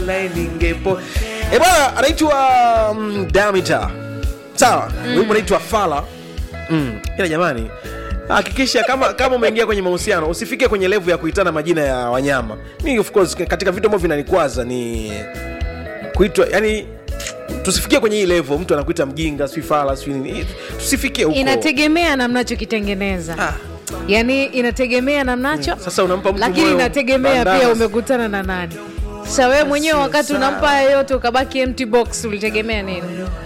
wala ningepo e bwana anaitwa mm, Damita sawa wimbo unaitwa Fala mm. ila jamani hakikisha kama kama umeingia kwenye mahusiano usifike kwenye levu ya kuitana majina ya wanyama mi of course katika vitu ambavyo vinanikwaza ni kuitwa yani tusifikie kwenye hii level mtu anakuita mjinga sijui fala sijui nini tusifikie huko inategemea na mnachokitengeneza Ah. yaani inategemea na mnacho Sasa unampa mtu lakini moyo inategemea bandana. pia umekutana na nani sasa wewe mwenyewe wakati sawa. unampa yote ukabaki empty box ulitegemea nini